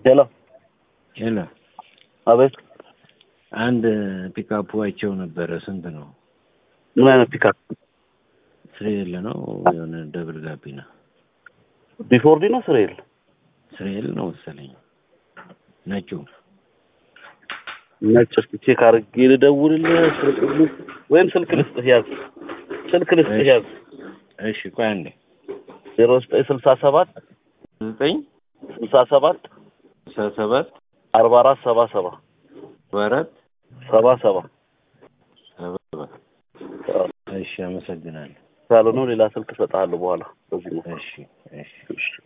ሄሎ ሄሎ አቤት አንድ ፒካፕ ዋይቸው ነበረ። ስንት ነው? ምን አይነት ፒካፕ ስሬል ነው የሆነ ደብል ጋቢና ቢፎርዲ ነው ስሬል ስሬል ነው መሰለኝ ነጩ። ነጭ እስኪ ቼክ አድርጌ ልደውልልህ ስልክ ልስጥ- ወይም ስልክ ልስጥህ ያዝ ስልክ ልስጥህ እሺ። ያዝ እሺ ቆይ አንዴ ዜሮ ዘጠኝ ስልሳ ሰባት ዘጠኝ ስልሳ ሰባት ስልሳ ሰባት አርባ አራት ሰባ ሰባ አራት ሰባ ሰባ ሰባ እሺ አመሰግናለሁ። ካልሆነ ሌላ ስልክ እሰጥሃለሁ በኋላ በዚህ ነው እሺ እሺ እሺ